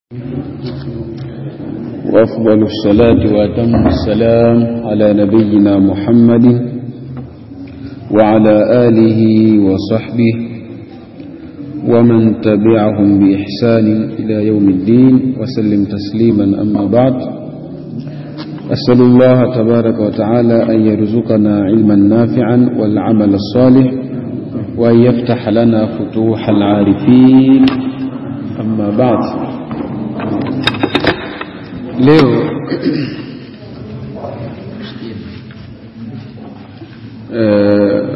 وأفضل الصلاة وأتم السلام على نبينا محمد وعلى آله وصحبه ومن تبعهم بإحسان إلى يوم الدين وسلم تسليما أما بعد أسأل الله تبارك وتعالى أن يرزقنا علما نافعا والعمل الصالح وأن يفتح لنا فتوح العارفين أما بعد leo uh,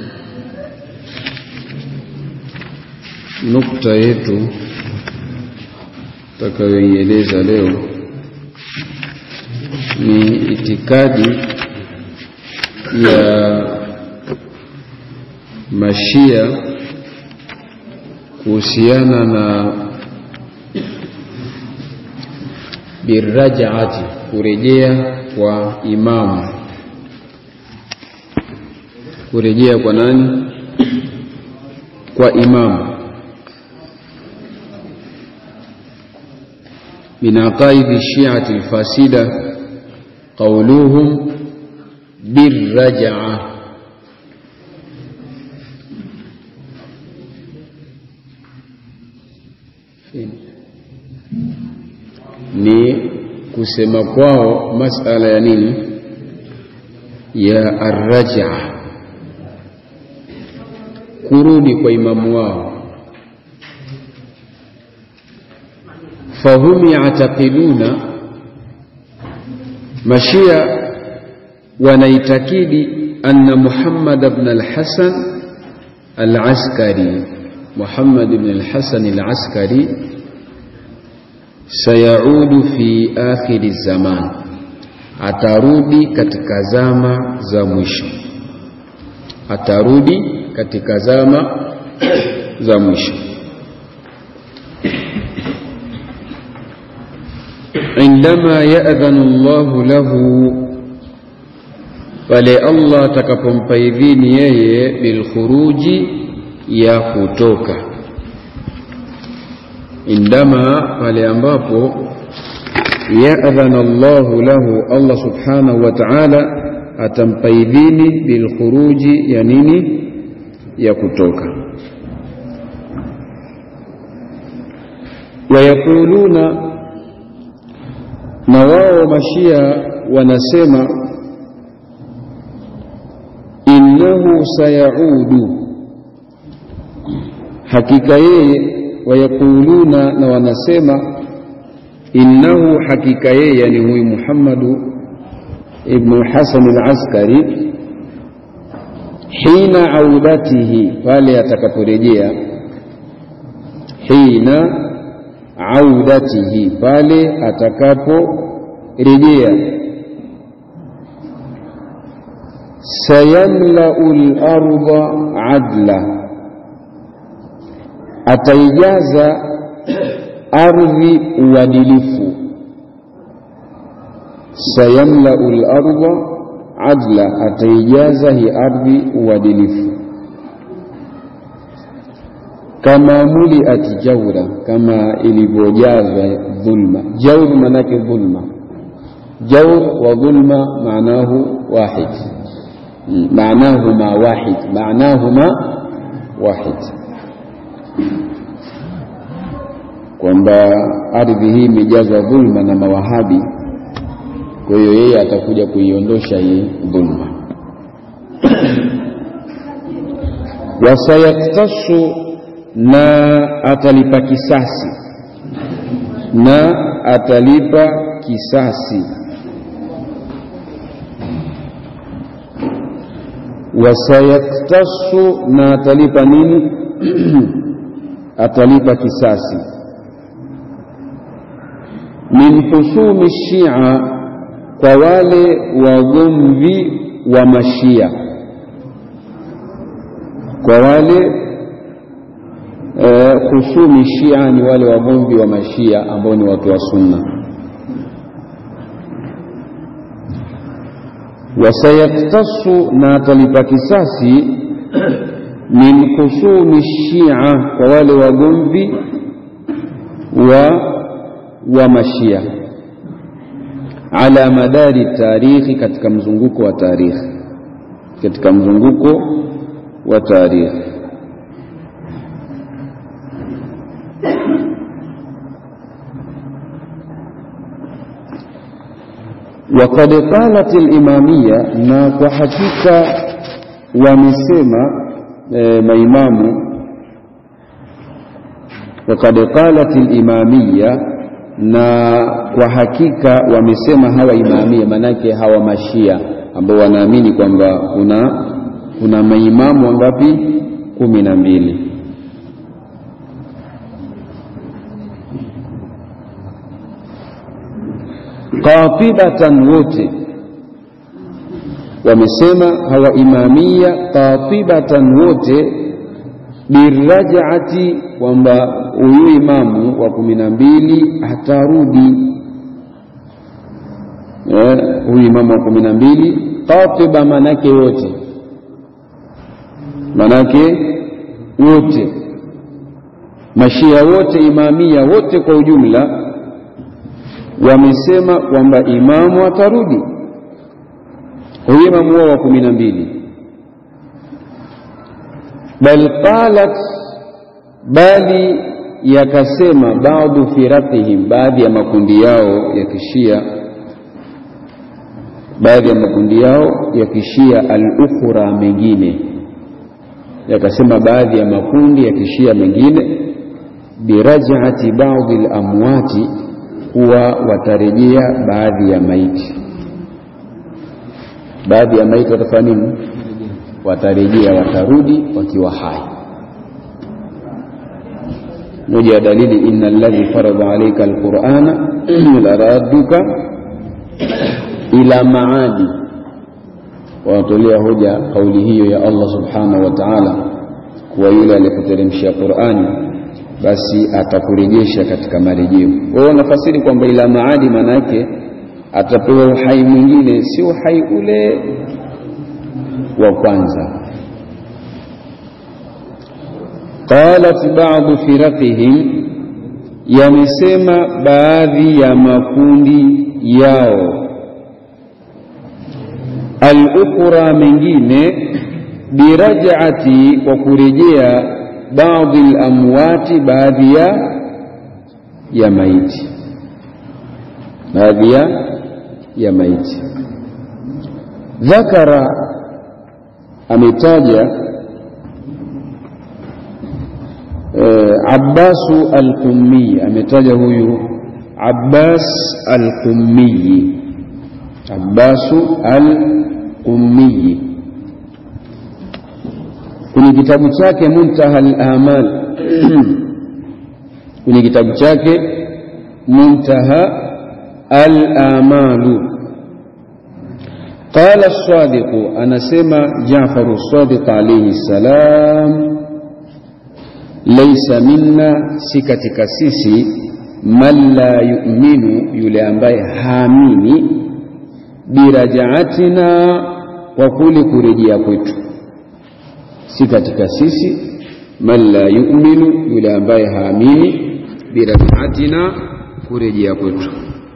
nukta yetu tutakayoieleza leo ni itikadi ya mashia kuhusiana na birajaati kurejea kwa imamu kurejea kwa nani kwa imamu min aqaidi shiati lfasida qauluhum birrajaa ni kusema kwao masala ya nini ya arraja kurudi kwa imamu wao fahum yataqiduna mashia wanaitakidi anna muhammad ibn al-hasan al-askari muhammad ibn al-hasan al-askari sayaudu fi akhiri zaman, atarudi katika zama za mwisho, atarudi katika zama za mwisho. indama yadhanu Allahu lahu, pale Allah atakapompa idhini yeye bilkhuruji, ya kutoka indama pale ambapo yadhana Allahu lahu, Allah subhanahu wa ta'ala atampa idhini bilkhuruji, ya nini? Ya kutoka. Wayaquluna, na wao mashia wanasema innahu sayaudu, hakika yeye wayaquluna na wanasema innahu hakika yeye yani huyu Muhammadu ibnu Hasan al-Askari hina audatihi pale atakaporejea hina audatihi pale atakaporejea sayamlau al-ardha adla ataijaza ardhi uadilifu. sayamlau lardha adla, ataijaza hii ardhi uadilifu. kama muliat jaura, kama ilivyojazwa dhulma. Jaur maanake dhulma, jaur wa dhulma maanahu wahid, maanahuma wahid, maanahuma wahid kwamba ardhi hii imejazwa dhulma na mawahabi. Kwa hiyo yeye atakuja kuiondosha hii dhulma. wasayaktasu, na atalipa kisasi, na atalipa kisasi. wasayaktasu, na atalipa nini? atalipa kisasi min husumi Shia, kwa wale wagomvi wa mashia, kwa wale eh, husumi Shia ni wale wagomvi wa mashia ambao ni watu wa Sunna. Wasayaktasu, na atalipa kisasi min husumi Shia, kwa wale wagomvi wa wa mashia ala madari tarikhi, katika mzunguko wa tarikhi, katika mzunguko wa tarikhi. Waqad qalat al-imamiyya, na kwa hakika wamesema e, maimamu. Waqad qalat al-imamiyya, na kwa hakika wamesema hawa imamia, manake hawa mashia ambao wanaamini kwamba kuna kuna maimamu wangapi? kumi na mbili. Qatibatan, wote wamesema hawa imamia qatibatan, wote birajati, kwamba huyu imamu wa kumi na mbili atarudi. Huyu imamu wa kumi na mbili qatiba, manake wote, manake wote, mashia wote, imamia wote kwa ujumla wamesema kwamba imamu atarudi, huyu imamu wao wa kumi na mbili. Bal qalat, bali yakasema baadhu firatihim, baadhi ya makundi yao ya kishia, baadhi ya makundi yao ya kishia al-ukhra, mengine yakasema baadhi ya makundi ya kishia mengine birajati baadhi al-amwati kuwa watarejea baadhi ya maiti, baadhi ya maiti watafanya nini? Watarejea, watarudi wakiwa hai. Moja ya dalili, inna alladhi farada alayka alqur'ana laradduka ila maadi, wanatolea hoja kauli hiyo ya Allah subhanahu wa ta'ala, kuwa yule aliyekuteremshia Qur'ani basi atakurejesha katika marejeo. Wao wanafasiri kwamba ila maadi, maana yake atapewa uhai mwingine, si uhai ule wa kwanza. Qalat ba'du firaqihim, yamesema baadhi ya makundi yao, al-ukhra, mengine birajati, kwa kurejea baadhi al-amwati, baadhi ya ya maiti, baadhi ya ya maiti. Dhakara, ametaja eh, Abbasu al-Qummi, ametaja huyu Abbas al-Qummi, Abbasu al-Qummi kwenye kitabu chake Muntaha al-Amal kwenye kitabu chake Muntaha al-Amalu, qala as-Sadiq, anasema Jaafar as-Sadiq alayhi salam, laysa minna, si katika sisi, man la yu'minu, yule ambaye haamini, birajaatina, kwa kule kurejea kwetu si katika sisi, man la yu'minu, yule ambaye haamini, birajaatina, kurejea kwetu.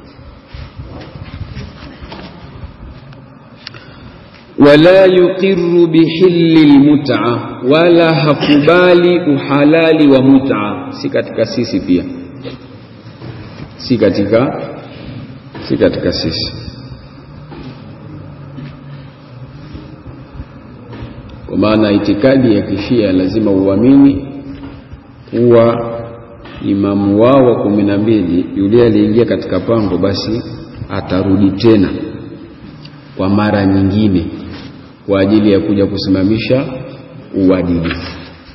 Wala yuqiru bihilli lmut'a, wala hakubali uhalali wa mut'a, si katika sisi pia, si katika si katika sisi kwa maana itikadi ya kishia lazima uamini kuwa imamu wao wa kumi na mbili yule aliingia katika pango, basi atarudi tena kwa mara nyingine kwa ajili ya kuja kusimamisha uadilifu.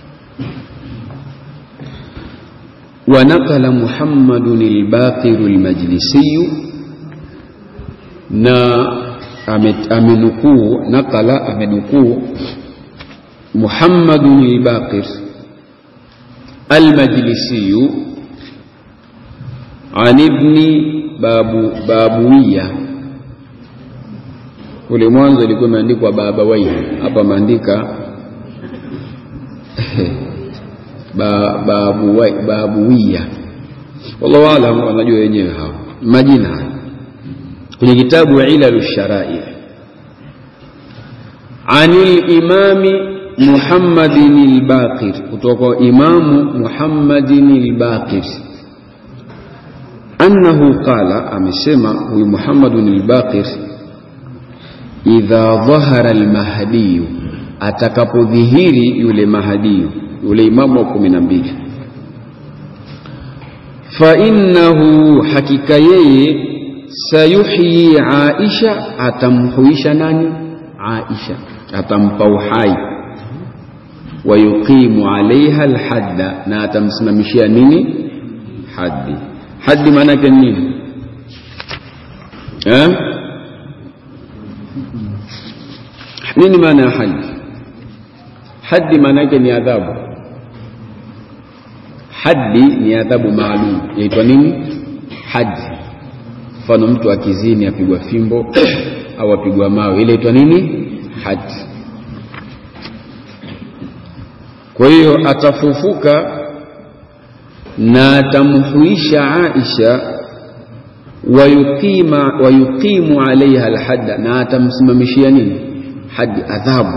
wa nakala Muhammadun al-Baqiru al-Majlisiyu, na amenukuu nakala, amenukuu Muhammadun al-Baqir al-Majlisiyu an ibni babu babuwiya. Kule mwanzo ilikuwa imeandikwa babawaihi, hapa ameandika babuwiya. wallahu alam wanajua wenyewe hao majina haya kwenye kitabu ilalu sharai anil imami muhammadin albaqir kutoka kwa imamu muhammadin albaqir annahu qala amesema huyu muhammadun albaqir idha dhahara almahdiyu atakapodhihiri yule mahdiyu yule imamu wa kumi na mbili fainnahu hakika yeye sayuhyi aisha atamhuisha nani aisha atampa uhai wayuqimu alaiha alhadda na atamsimamishia nini haddi haddi maana yake nini eh? nini maana ya haddi haddi maana yake ni adhabu haddi ni adhabu maalum yaitwa nini haddi mfano mtu akizini apigwa fimbo au apigwa mawe ile itwa nini haddi kwa hiyo atafufuka na atamhuisha Aisha wayuqima wayuqimu alaiha alhadda na atamsimamishia nini hadi adhabu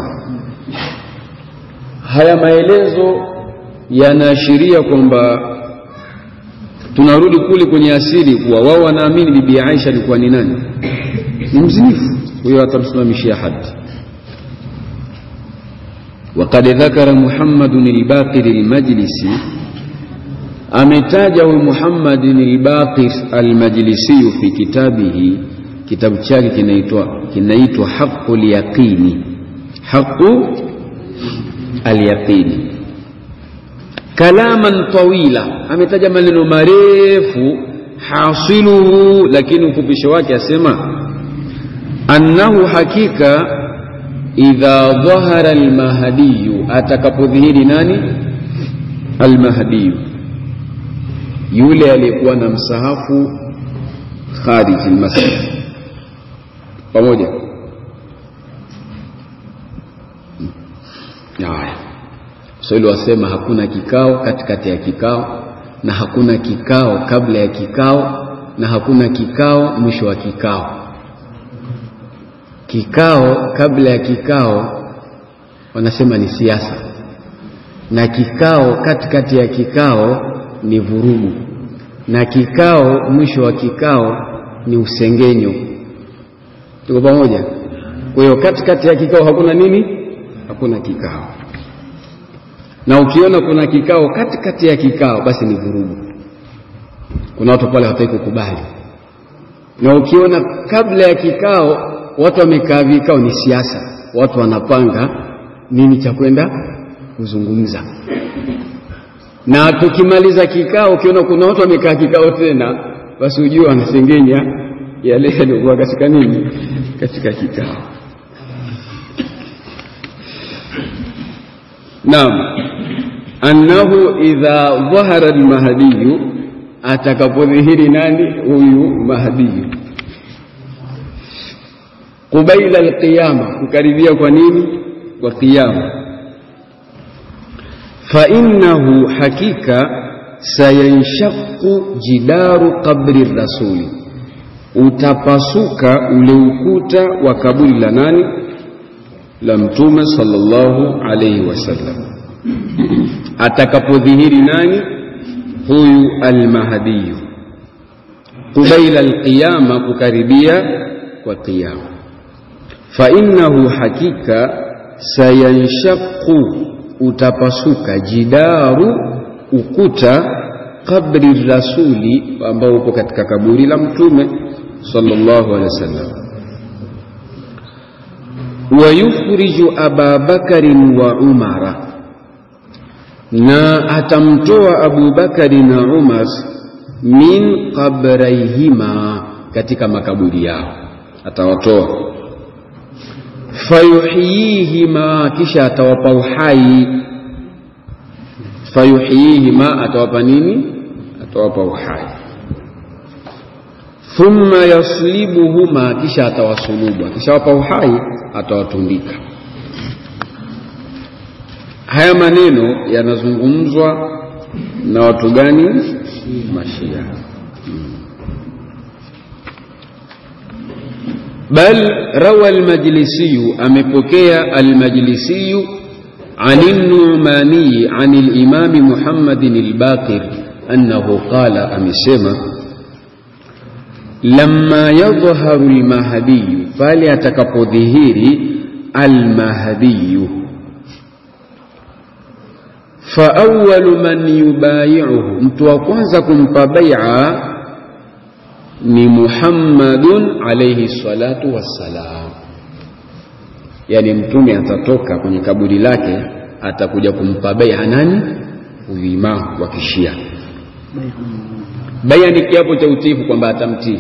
haya maelezo yanaashiria kwamba tunarudi kule kwenye asili kuwa wao wanaamini bibi Aisha alikuwa ni nani ni mzinifu huyo atamsimamishia hadi وقد ذكر محمد الباقر المجلسي ametaja huyu Muhammadin al-Baqir al-Majlisi fi kitabihi kitabu chake kinaitwa kinaitwa Haqqul Yaqini Haqqu al-Yaqini kalaman tawila ametaja maneno marefu hasiluhu lakini ufupisho wake asema annahu hakika idha dhahara al-mahdiyu atakapodhihiri nani al-mahdiyu yule aliyekuwa na msahafu kharij almasjid pamoja haya Swahili wasema hakuna kikao katikati ya kikao na hakuna kikao kabla ya kikao na hakuna kikao mwisho wa kikao kikao kabla ya kikao wanasema ni siasa na kikao katikati ya kikao ni vurugu na kikao mwisho wa kikao ni usengenyo tuko pamoja kwa hiyo katikati ya kikao hakuna nini hakuna kikao na ukiona kuna kikao katikati ya kikao basi ni vurugu kuna watu pale hawataki kukubali na ukiona kabla ya kikao watu wamekaa vikao ni siasa watu wanapanga nini cha kwenda kuzungumza na tukimaliza kikao ukiona kuna watu wamekaa kikao tena basi ujue wanasengenya yale yaliokuwa katika nini katika kikao naam annahu idha dhahara almahdiyu atakapodhihiri nani huyu mahdiyu qubaila alqiyama kukaribia kwa nini kwa qiyama fainnahu hakika sayanshaqu jidaru qabri rasuli utapasuka ule ukuta wa kaburi la nani la mtume sallallahu alayhi wasallam atakapodhihiri nani huyu almahdiyu qubaila alqiyama kukaribia kwa qiyama fainnahu hakika sayanshaqu utapasuka jidaru ukuta kabri rasuli ambao uko katika kaburi la mtume sallallahu alaihi wasallam wayukhriju aba bakarin wa umara na atamtoa abu bakari na umar min qabraihima katika makaburi yao atawatoa fayuhyihima kisha atawapa uhai fayuhyihima atawapa nini atawapa uhai thumma yaslibuhuma kisha atawasulubu akishawapa uhai atawatundika haya maneno yanazungumzwa na watu gani mashia bal rawa almajlisiyu amepokea almajlisiyu عن النعماني عن الإمام محمد الباقر أنه قال أمسما لما يظهر المهدي فليتكب ظهير المهدي فأول من يبايعه متوقعزكم فبيعا ni Muhammadun alayhi salatu wassalam, yani mtume atatoka kwenye kaburi lake, atakuja kumpa bai'a nani? Huyu imamu wa Kishia. Bai'a ni kiapo cha utiifu kwamba atamtii.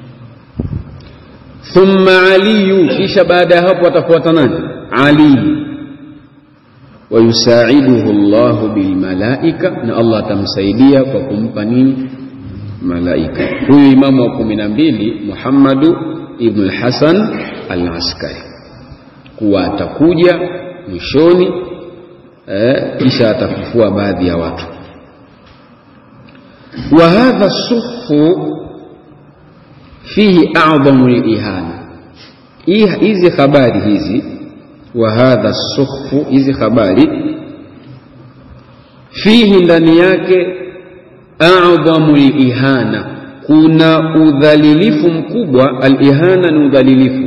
Thumma aliyu, kisha baada ya hapo atafuata nani? Ali wayusaiduhu Allahu bilmalaika, na Allah atamsaidia kwa kumpa nini? Malaika. Huyu imamu wa kumi na mbili Muhammadu ibnu lhasan al Askari, kuwa atakuja mwishoni eh, kisha atafufua baadhi ya watu. Wa hadha sufu fihi a'dhamu lihana, hizi habari hizi wa hadha suhfu, hizi habari fihi, ndani yake a'dhamu lihana, kuna udhalilifu mkubwa. Alihana ni udhalilifu.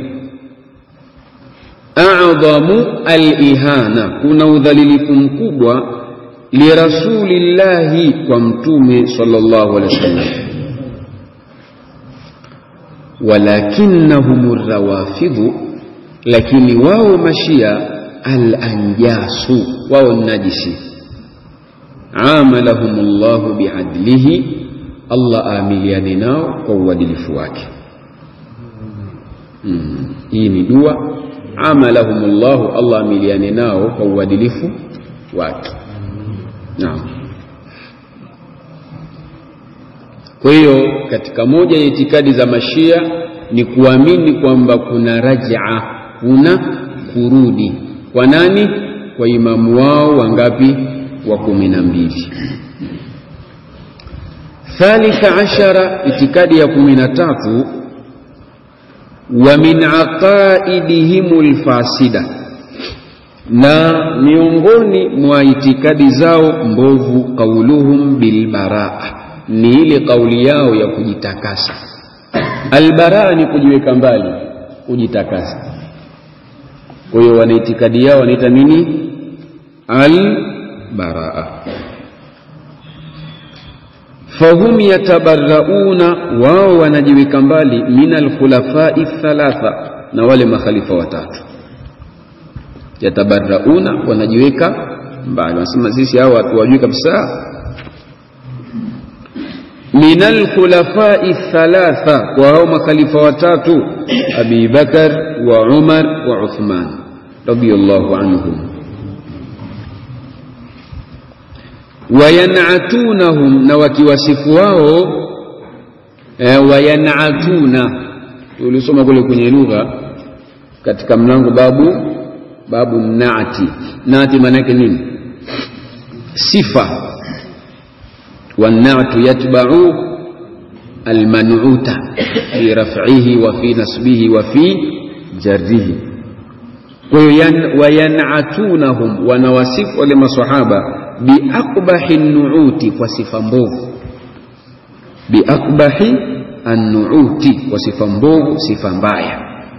A'dhamu alihana, kuna udhalilifu mkubwa lirasulillahi, kwa mtume sallallahu alaihi wasallam. Walakinnahum rawafidhu lakini wao mashia alanjasu, wao najisi. Amalahum llahu biadlihi, Allah aamiliane nao kwa uadilifu wake. Hmm. Hii ni dua. Amalahum llahu, Allah aamiliane nao kwa uadilifu wake. Naam. Kwa hiyo katika moja ya itikadi za mashia ni kuamini kwamba kuna rajaa kuna kurudi kwa nani? Kwa imamu wao wangapi? Wa kumi na mbili. Thalitha ashara, itikadi ya kumi na tatu, wa min aqaidihim lfasida, na miongoni mwa itikadi zao mbovu, qauluhum bilbaraa, ni ile kauli yao ya kujitakasa. Albaraa ni kujiweka mbali, kujitakasa kwa hiyo wana itikadi yao wanaita nini? Albaraa. Fahum yatabarrauna, wao wanajiweka mbali min alkhulafai thalatha, na wale makhalifa watatu. Yatabarrauna, wanajiweka mbali, wanasema sisi hao hatuwajui kabisa. Min alkhulafai thalatha, kwa hao makhalifa watatu, Abi Bakar wa Umar wa Uthman radiyallahu anhum wayanatunahum, na wakiwasifu wao e, wayanatuna. Tulisoma kule kwenye lugha katika mlango babu babu nati. Nati maana yake nini? Sifa. Wannatu yatba'u almanuta fi raf'ihi wa fi nasbihi wa fi jarrihi. Kwa hiyo wayanatunahum, wanawasifu wale maswahaba biakbahi nuuti, kwa sifa mbovu. Biakbahi annuuti, kwa sifa mbovu, sifa mbaya.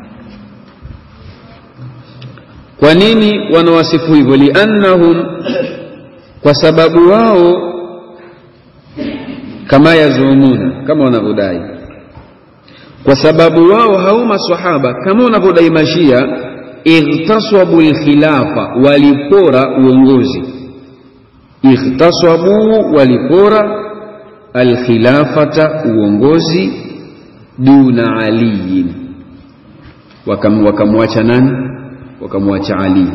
Kwa nini wanawasifu hivyo? Liannahum, kwa sababu wao kama yazumuna, kama wanavyodai, kwa sababu wao hao maswahaba kama wanavyodai Mashia, ightasabu lkhilafa, walipora uongozi. Ightasabu, walipora alkhilafata, uongozi, duna aliyin, wakamwacha nani? Wakamwacha Ali,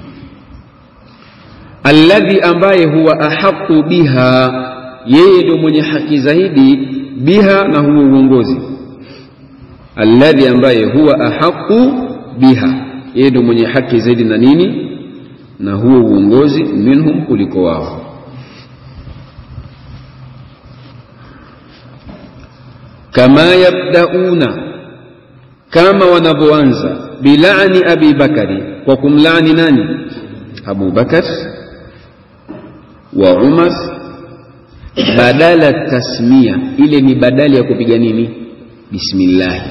alladhi, ambaye huwa ahaqu biha yeye ndio mwenye haki zaidi biha, na huo uongozi. Alladhi, ambaye huwa ahaqu biha, yeye ndio mwenye haki zaidi na nini? Na huo uongozi, minhum, kuliko wao. kama yabdauna kama wanavyoanza bilani abi bakari kwa kumlani nani abu bakar wa umar badala tasmia ile ni badali ya kupiga nini bismillahi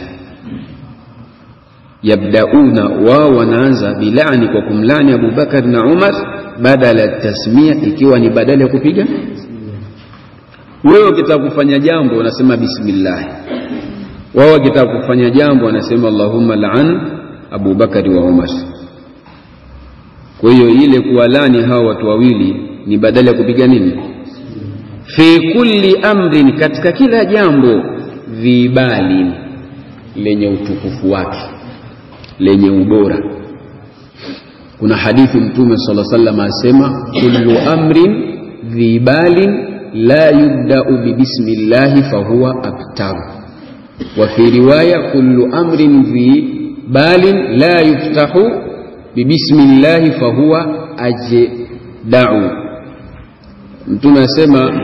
yabdauna wao wanaanza bilani kwa kumlani abu bakar na umar badala tasmia ikiwa ni badala ya kupiga wewe ukitaka kufanya jambo unasema bismillah wao wakitaka kufanya jambo wanasema allahumma laan abu bakari wa umar kwa hiyo ile kuwalani hawa watu wawili ni badala ya kupiga nini fi kulli amrin katika kila jambo vibali lenye utukufu wake lenye ubora kuna hadithi mtume sala sallam asema kullu amrin dhibalin la yubdau bibismillahi fahuwa abtaru wa fi riwaya kullu amrin dhibalin la yuftahu bibismillahi fahuwa ajdau mtume asema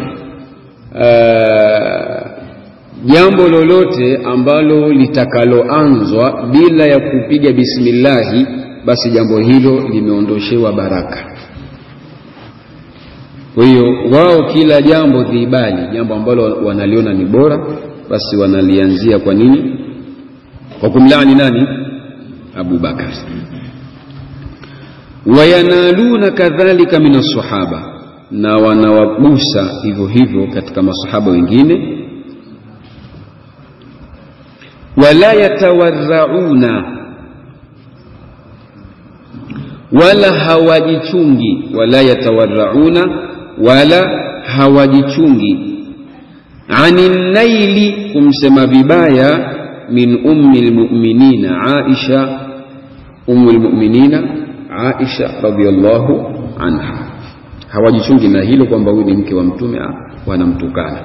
jambo lolote ambalo litakaloanzwa bila ya kupiga bismillahi basi jambo hilo limeondoshewa baraka kwa hiyo wao kila jambo dhibali jambo ambalo wanaliona ni bora basi wanalianzia kwa nini kwa kumlani nani abu bakar wayanaluna kadhalika min assahaba na wanawagusa hivyo hivyo katika masahaba wengine wala yatawarrauna wala hawajichungi wala yatawarrauna wala hawajichungi ani naili kumsema vibaya min ummi lmuminina aisha ummu lmuminina aisha radhiallahu anha hawajichungi na hilo kwamba huyu ni mke wa mtume wanamtukana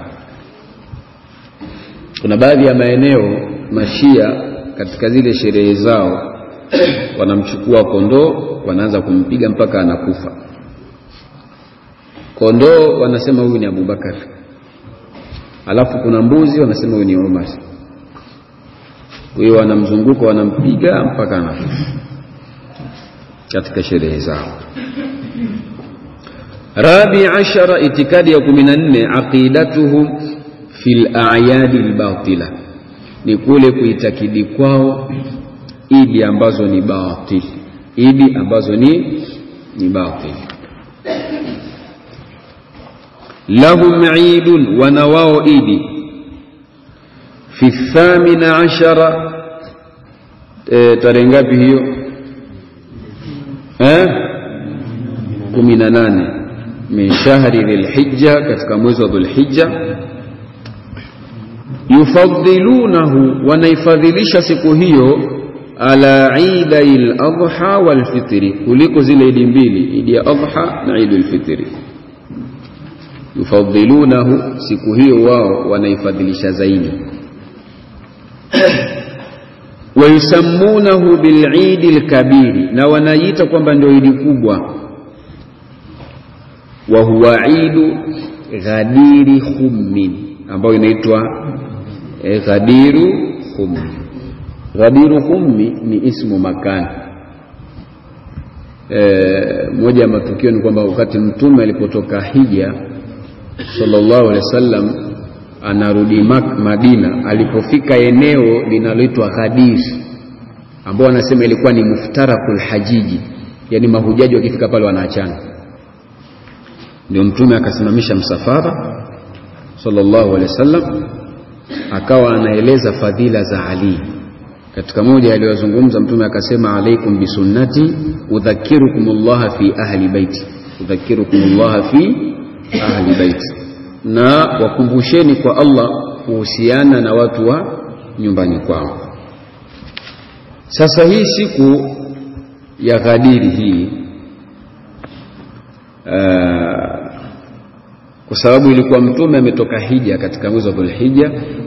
kuna baadhi ya maeneo mashia katika zile sherehe zao wanamchukua kondoo wanaanza kumpiga mpaka anakufa kondoo wanasema huyu ni abubakar alafu kuna mbuzi wanasema huyu ni umar kwa hiyo wanamzunguka wanampiga mpaka anakufa katika sherehe zao rabi ashara itikadi ya kumi na nne aqidatuhum fi layadi lbatila ni kule kuitakidi kwao idi ambazo ni batil idi ambazo ni ni batil lahum idun wana wao idi fi thamina ashara e, tarehe ngapi hiyo eh? kumi na nane min shahri dhilhijja katika mwezi wa dhulhijja yufaddilunahu wanaifadhilisha siku hiyo ala idai ladha walfitri kuliko zile idi mbili idi ya adha na idi lfitri yufaddilunahu siku hiyo wao wanaifadhilisha zaidi wayusammunahu bilidi lkabiri na wanaiita kwamba ndio idi kubwa wa huwa idu ghadiri khummin ambayo inaitwa e, ghadiru khummi ghadiru khummi ni ismu makani e, moja ya matukio ni kwamba wakati mtume alipotoka hija sallallahu alaihi wasallam anarudi Madina, alipofika eneo linaloitwa Ghadir, ambao wanasema ilikuwa ni muftarakul hajiji, yani mahujaji wakifika pale wanaachana. Ndio mtume akasimamisha msafara sallallahu alaihi wasallam, akawa anaeleza fadhila za Ali. Katika moja aliyozungumza mtume akasema, alaikum bisunnati udhakirukum llaha fi ahli baiti, udhakirukum llaha fi ahli baiti na wakumbusheni kwa Allah kuhusiana na watu wa nyumbani kwao. Sasa hii siku ya Ghadiri hii uh, kwa sababu ilikuwa mtume ametoka hija katika mwezi wa Dhulhijja,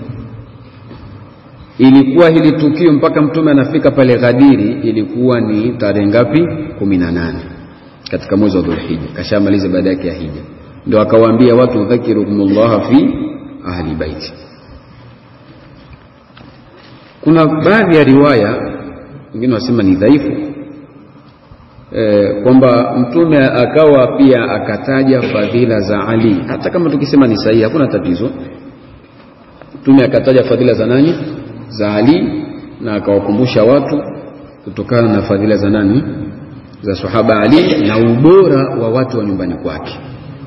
ilikuwa hili tukio mpaka mtume anafika pale Ghadiri ilikuwa ni tarehe ngapi? kumi na nane katika mwezi wa Dhulhijja, kashamaliza baada yake ya hija ndio akawaambia watu dhakirukum llaha fi ahli baiti. kuna baadhi ya riwaya wengine wasema ni dhaifu e, kwamba mtume akawa pia akataja fadhila za Ali. Hata kama tukisema ni sahihi, hakuna tatizo. Mtume akataja fadhila za nani? Za Ali, na akawakumbusha watu kutokana na fadhila za nani? Za sahaba Ali na ubora wa watu wa nyumbani kwake.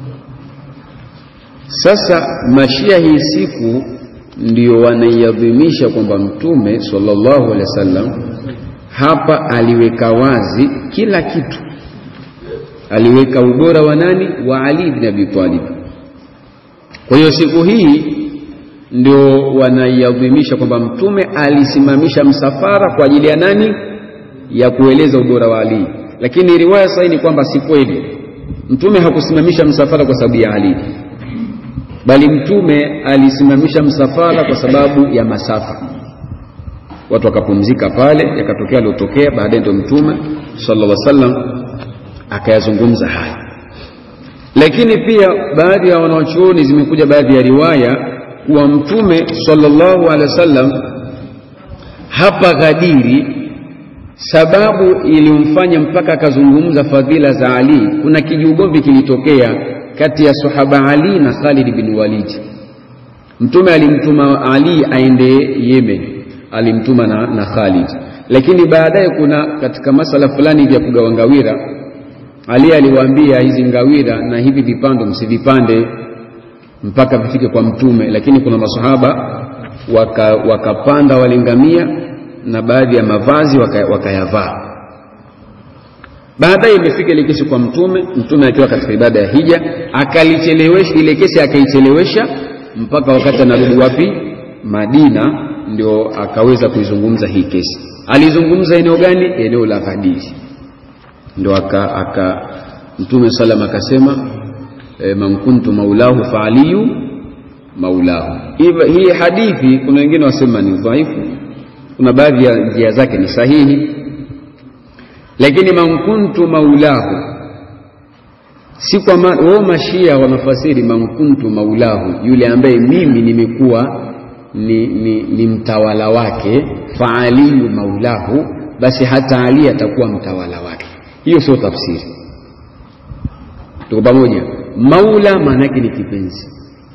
Sasa mashia hii siku ndio wanaiadhimisha kwamba mtume sallallahu alaihi wasallam hapa aliweka wazi kila kitu, aliweka ubora wa nani? Wa Ali ibn Abi Talib. Kwa hiyo siku hii ndio wanaiadhimisha kwamba mtume alisimamisha msafara kwa ajili ya nani? Ya kueleza ubora wa Ali. Lakini riwaya sahihi ni kwamba si kweli, mtume hakusimamisha msafara kwa sababu ya Ali, bali mtume alisimamisha msafara kwa sababu ya masafa watu wakapumzika pale, yakatokea aliotokea. Baadaye ndio mtume sallallahu alaihi wasallam akayazungumza haya. Lakini pia baadhi ya wanawachuoni, zimekuja baadhi ya riwaya kuwa mtume sallallahu alaihi wasallam hapa Ghadiri, sababu iliyomfanya mpaka akazungumza fadhila za Ali, kuna kijiugomvi kilitokea kati ya sahaba Ali na Khalid bin Walid. Mtume alimtuma Ali aende Yemen alimtuma na, na Khalid, lakini baadaye kuna katika masala fulani vya kugawa ngawira, Ali aliwaambia hizi ngawira na hivi vipando msivipande mpaka vifike kwa Mtume, lakini kuna masahaba wakapanda waka wale ngamia na baadhi ya mavazi wakayavaa waka baadaye imefika ile kesi kwa Mtume, Mtume akiwa katika ibada ya hija akalichelewesha ile kesi, akaichelewesha mpaka wakati anarudi wapi? Madina ndio akaweza kuizungumza hii kesi. Alizungumza eneo gani? Eneo la Ghadiri. Ndio aka, aka Mtume salam akasema e, man kuntu maulahu fa aliyu maulahu. Hii hadithi kuna wengine wasema ni dhaifu, kuna baadhi ya njia zake ni sahihi, lakini man kuntu maulahu si kwa wao mashia wanafasiri man kuntu maulahu, yule ambaye mimi nimekuwa ni, ni, ni mtawala wake, fa aliyu maulahu, basi hata Ali atakuwa mtawala wake. Hiyo sio tafsiri. Tuko pamoja? Maula maana yake ni kipenzi,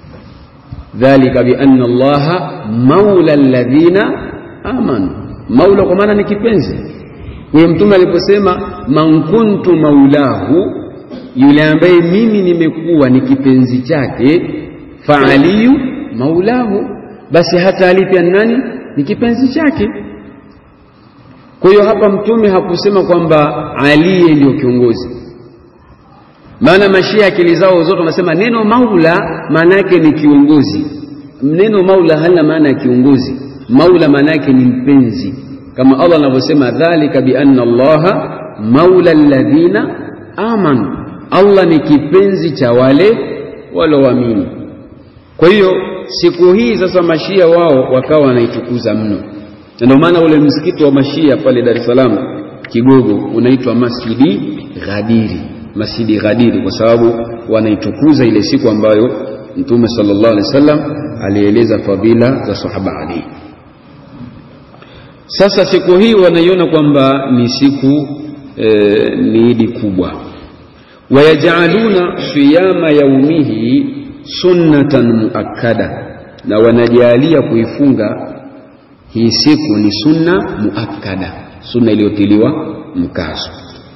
dhalika bi anna Allaha maula alladhina amanu. Maula kwa maana ni kipenzi. Huyo Mtume aliposema man kuntu maulahu, yule ambaye mimi nimekuwa ni kipenzi chake, fa aliyu maulahu basi hata Ali pia nani ni kipenzi chake. Kwa hiyo hapa mtume hakusema kwamba Ali ndio kiongozi, maana mashia akili zao zote wanasema neno maula maana yake ni kiongozi. Neno maula halina maana ya kiongozi. Maula maana yake ni mpenzi, kama Allah anavyosema dhalika bi anna Allaha maula alladhina amanu, Allah ni kipenzi cha wale walioamini. Kwa hiyo siku hii sasa mashia wao wakawa wanaitukuza mno, na ndio maana ule msikiti wa mashia pale Dar es Salaam Kigogo unaitwa Masjidi Ghadiri, Masjidi Ghadiri, kwa sababu wanaitukuza ile siku ambayo Mtume sallallahu alaihi wasallam alieleza fadhila za sahaba Ali. Sasa siku hii wanaiona kwamba ni siku e, ni idi kubwa, wayajaluna siyama yaumihi sunnatan muakkada, na wanajalia kuifunga hii siku ni sunna muakkada, sunna iliyotiliwa mkazo.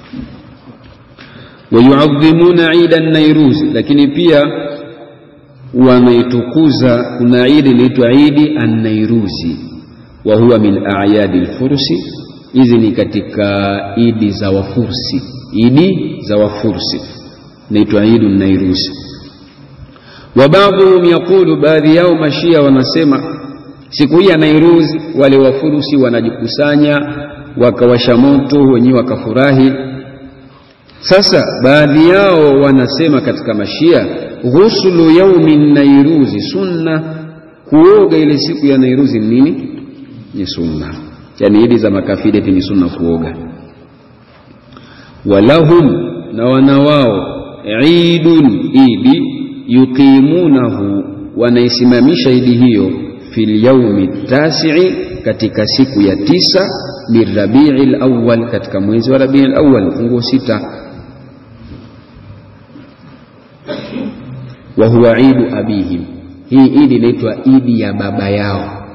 Wayuadhimuna ida Nairuzi, lakini pia wanaitukuza. Kuna idi inaitwa idi Annairuzi, wa huwa min ayadi lfursi. Hizi ni katika idi za Wafursi, idi za Wafursi inaitwa idu Nairuzi wa baadhuhum yaqulu, baadhi yao mashia wanasema siku hii ya Nairuz wale wafurusi wanajikusanya wakawasha moto wenyewe wakafurahi. Sasa baadhi yao wanasema katika mashia, ghuslu yaumi Nairuzi sunna, kuoga ile siku ya Nairuzi ni nini? Ni sunna, yani idi za makafiri eti ni sunna kuoga. Walahum, na wana wao idun, idi yuqimunahu wanaisimamisha idi hiyo fil yaumi tasii, katika siku ya tisa min rabiil awwal katika mwezi wa rabiil awwal mfunguo sita wa huwa idu abihim hii idi inaitwa idi ya baba yao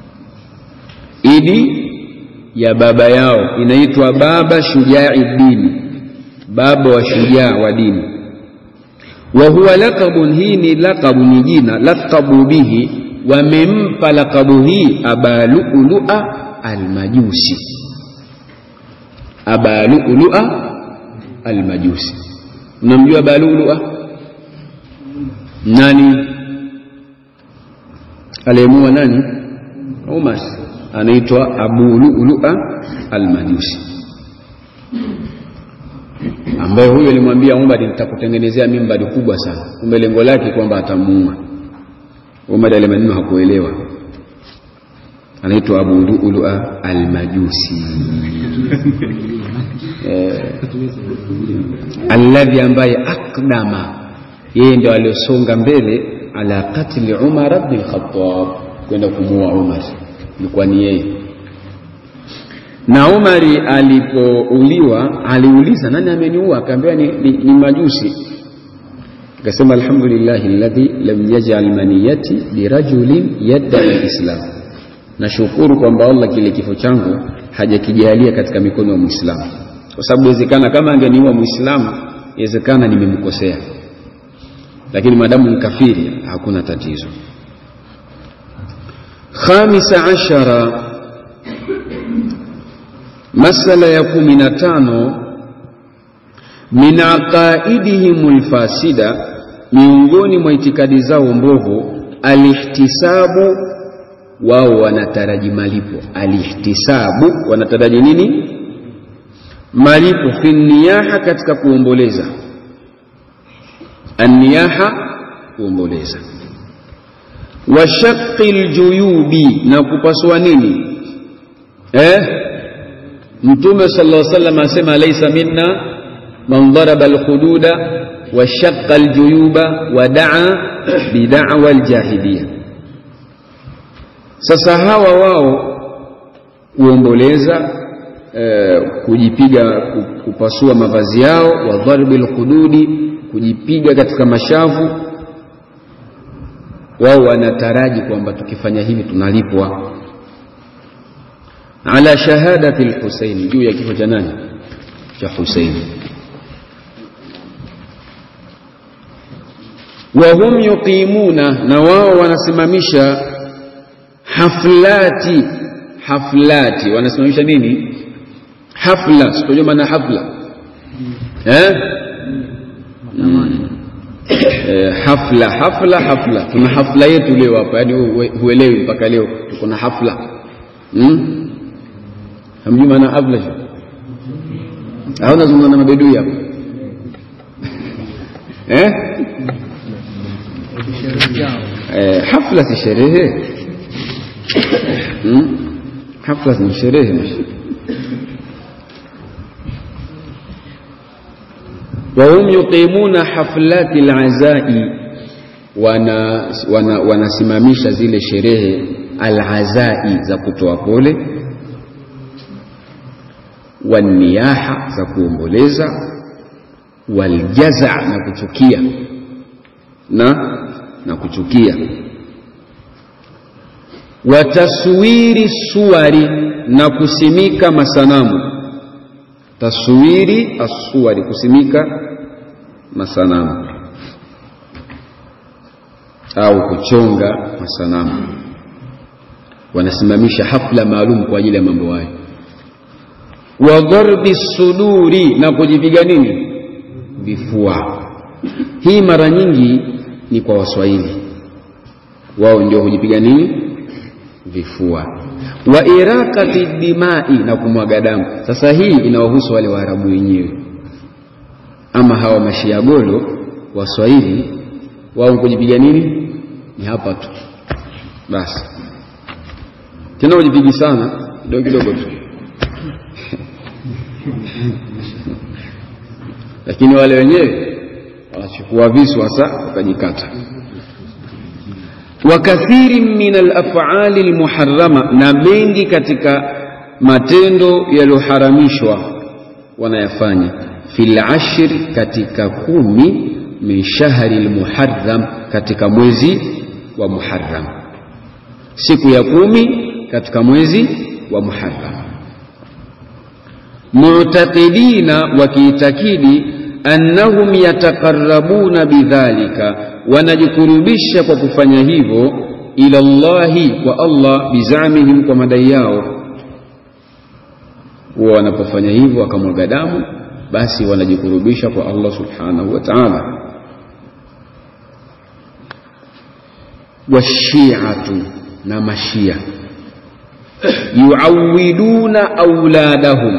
idi ya baba yao inaitwa baba shujai dini baba wa shujaa wa dini wa huwa laqabun hii ni laqabu ni jina laqabu bihi wamempa laqabu hii aba lu'lu'a almajusi aba lu'lu'a almajusi unamjua aba lu'lu'a nani aliyemua nani Umar anaitwa Abu Lu'lu'a al-Majusi ambaye huyo alimwambia Umar nitakutengenezea mimbari kubwa sana kumbe lengo lake kwamba atamuua Umar ale maneno hakuelewa anaitwa Abu Lu'lu'a al-Majusi eh, alladhi ambaye akdama yeye ndio aliosonga mbele ala katli Umar ibn al-Khattab kwenda kumuua Umar ilikuwa ni yeye na Umari alipouliwa aliuliza nani ameniua akaambiwa ni, ni, ni majusi akasema alhamdulillahi alladhi lam yaj'al maniyati birajulin yadda alislam nashukuru kwamba Allah kile kifo changu hajakijalia katika mikono ya Muislamu kwa sababu inawezekana kama angeniua Muislamu inawezekana nimemkosea lakini maadamu ni kafiri hakuna tatizo khamisa ashara masala ya kumi na tano min aqaidihim lfasida miongoni mwa itikadi zao mbovu alihtisabu wao wanataraji malipo alihtisabu wanataraji nini malipo fi niyaha katika kuomboleza anniyaha kuomboleza wa shaqqi ljuyubi na kupasua nini eh? mtume sallallahu alaihi wasallam asema laysa minna man daraba alhududa wa shaqqa aljuyuba wa daa bida'wa aljahiliya sasa hawa wao kuomboleza eh, kujipiga kupasua mavazi yao wa dharbi alhududi kujipiga katika mashavu wao wanataraji kwamba tukifanya hivi tunalipwa ala shahadati lhuseini juu ya kifo cha nani cha huseini wahum yuqimuna na wao wanasimamisha haflati haflati wanasimamisha nini hafla sikujua maana hafla eh? mm. eh, hafla hafla hafla tuna hafla yetu leo hapa yaani huelewi mpaka leo tuko na hafla hmm? hamjui maana hafla sio au nazungumza na mabedui hapa eh? eh, hafla si sherehe hmm? hafla ni sherehe wahum yuqimuna haflati alazai wana wanasimamisha wana zile sherehe alazai za kutoa pole waniyaha za kuomboleza waljaza na kuchukia na na kuchukia wataswiri suwari na kusimika masanamu taswiri asuwari kusimika masanamu au kuchonga masanamu wanasimamisha hafla maalum kwa ajili ya mambo hayo wa dharbi suduri na kujipiga nini vifua hii mara nyingi ni kwa waswahili wao ndio hujipiga nini vifua wa irakati dimai na kumwaga damu sasa hii inawahusu wale waarabu wenyewe ama hawa mashiagolo waswahili wao kujipiga nini ni hapa tu basi tena ujipigi sana kidogo kidogo tu lakini wale wenyewe wanachukua visu hasa wakajikata wa kathirin min alafali almuharrama, na mengi katika matendo yaliyoharamishwa wanayafanya fil ashri, katika kumi min shahri almuharram, katika mwezi wa Muharram, siku ya kumi katika mwezi wa Muharram. Mu'taqidina, wakiitakidi annahum yataqarrabuna bidhalika, wanajikurubisha kwa kufanya hivyo, ila Allahi, kwa Allah, bizamihim, kwa madai yao. Huwa wanapofanya hivyo wakamwaga damu, basi wanajikurubisha kwa Allah subhanahu wa ta'ala. Washiatu, na mashia yuawiduna auladahum,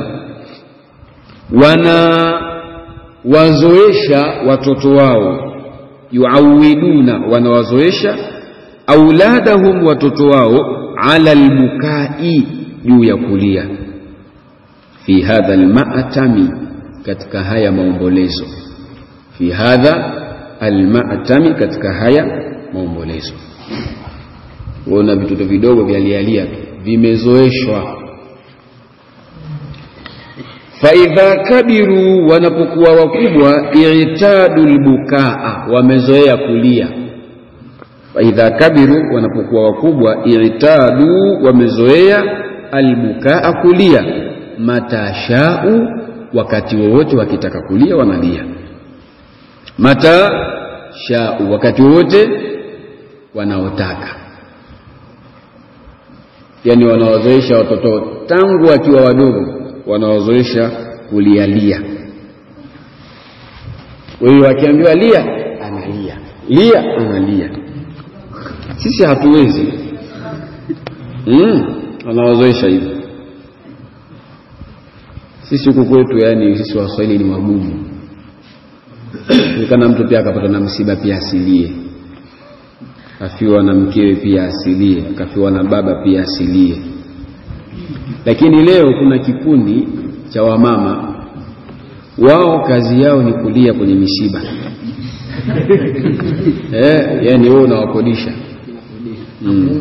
wanawazoesha watoto wao. Yuawiduna, wanawazoesha auladahum, watoto wao, ala albukai, juu ya kulia. Fi hadha almatami, katika haya maombolezo. Fi hadha almatami, katika haya maombolezo. Uona vitoto vidogo vyalialia vimezoeshwa. Faidha kabiru, wanapokuwa wakubwa, i'tadu lbukaa, wamezoea kulia. Faidha kabiru, wanapokuwa wakubwa, i'tadu, wamezoea albukaa, kulia. Matashau, wakati wowote wakitaka kulia wanalia. Mata shau, wakati wowote wanaotaka yani wanawazoesha watoto tangu wakiwa wadogo, wanawazoesha kulialia. Kwa hiyo akiambiwa lia, analia, lia, analia. Sisi hatuwezi mm, wanawazoesha hivyo. Sisi huku kwetu, yani sisi Waswahili ni wagumu. Nikana mtu pia akapata na msiba pia asilie kafiwa na mkewe pia asilie, kafiwa na baba pia asilie. Lakini leo kuna kikundi cha wamama, wao kazi yao ni kulia kwenye misiba eh, yani wewe unawakodisha mm.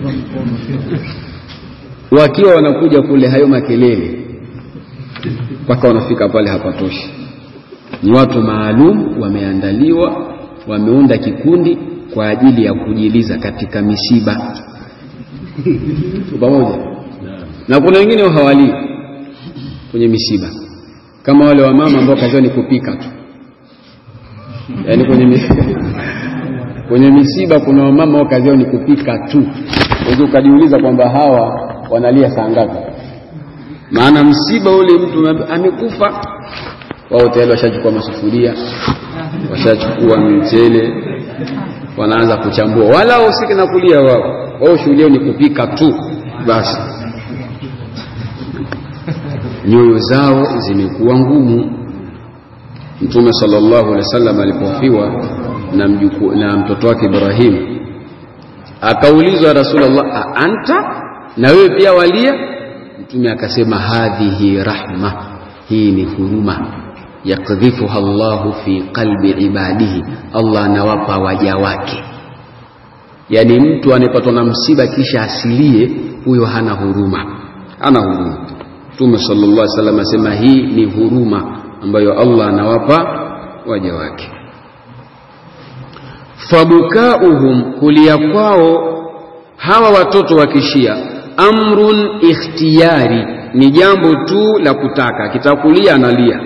Wakiwa wanakuja kule hayo makelele mpaka wanafika pale hapatoshi. Ni watu maalum wameandaliwa, wameunda kikundi kwa ajili ya kujiliza katika misiba pamoja na kuna wengine hawalii kwenye misiba, kama wale wamama ambao kazi yao ni kupika tu, yaani kwenye misiba, kwenye misiba kuna wamama ambao kazi yao ni kupika tu. Unaweza ukajiuliza kwamba hawa wanalia saa ngapi? Maana msiba ule mtu amekufa, wao tayari washachukua masufuria, washachukua mchele wanaanza kuchambua, wala wahusiki na kulia wao. Wao shughuli yao ni kupika tu basi. Nyoyo zao zimekuwa ngumu. Mtume sallallahu alaihi wasallam alipofiwa na, mjuku, na mtoto wake Ibrahim akaulizwa, Rasulullah, a anta, na wewe pia walia? Mtume akasema, hadhihi rahma, hii ni huruma yakdhifuha Allahu fi qalbi ibadihi, Allah anawapa waja wake. Yaani mtu anayepatwa na msiba kisha asilie, huyo hana huruma, hana huruma. Mtume sallallahu alaihi wasallam asema hii ni huruma ambayo Allah anawapa waja wake. Fabukauhum, kulia kwao hawa watoto wa kishia, amrun ikhtiyari, ni jambo tu la kutaka, akitaka kulia analia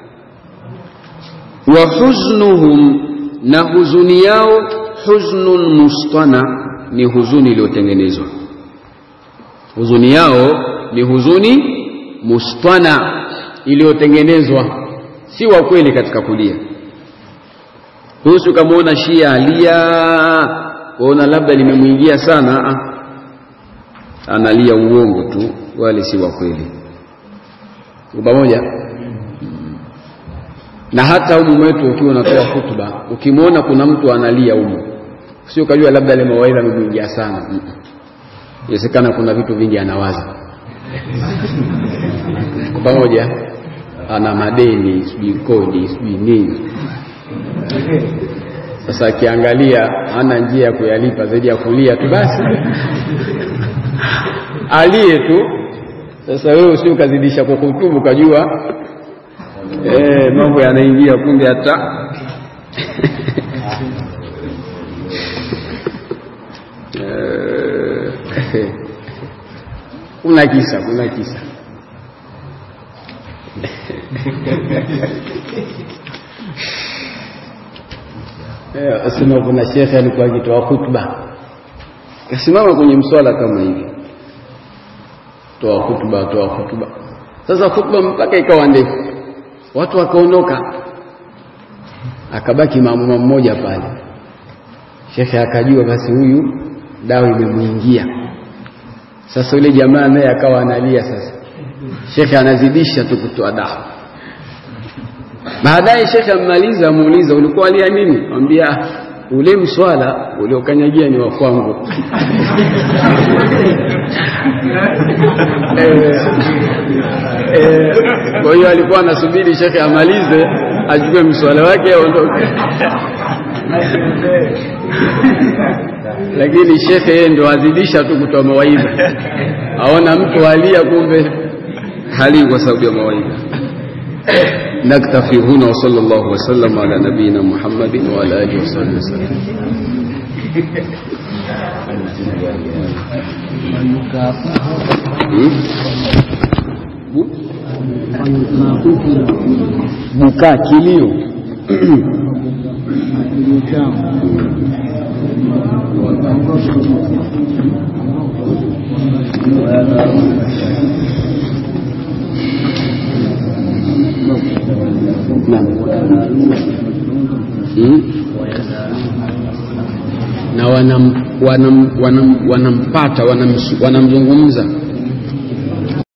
wa huznuhum, na huzuni yao, huznun mustana, ni huzuni iliyotengenezwa. Huzuni yao ni huzuni mustana, iliyotengenezwa, si wa kweli katika kulia. Husu ukamwona Shia alia, waona labda limemwingia sana, analia uongo tu, wale si wa kweli. Pamoja na hata humu mwetu ukiwa unatoa hutuba, ukimwona kuna mtu analia humu, sio ukajua labda ile mawaidha amemwingia sana. Inawezekana kuna vitu vingi anawaza kwa pamoja, ana madeni, sijui kodi, sijui nini Sasa akiangalia hana njia ya kuyalipa zaidi ya kulia tu, basi alie tu. Sasa wewe usi ukazidisha kwa kutubu, ukajua eh, mambo yanaingia, kumbe hata Eh, kuna kisa, kuna kisa Eh, asema kuna shekhe alikuwa akitoa khutba, kasimama kwenye mswala kama hivi, toa khutba, toa khutba. Sasa khutba mpaka ikawa ndefu, watu wakaondoka, akabaki maamuma mmoja pale. Shekhe akajua basi huyu dawa imemwingia. Sasa yule jamaa naye akawa analia. Sasa shekhe anazidisha tu kutoa dawa. Baadaye shekhe ammaliza, amuuliza ulikuwa alia nini? Mwambia ule mswala uliokanyagia ni wa kwangu. Eh, eh, Kwa hiyo alikuwa anasubiri shekhe amalize achukue mswala wake aondoke, lakini shekhe yeye ndo azidisha tu kutoa mawaidha, aona mtu alia, kumbe hali kwa sababu ya mawaidha. نكتفي هنا وصلى الله وسلم على نبينا محمد وعلى اله وصحبه وسلم bukaa kilio Naam. Hmm? na wanam, wanam, wanam, wanampata wanam, wanamzungumza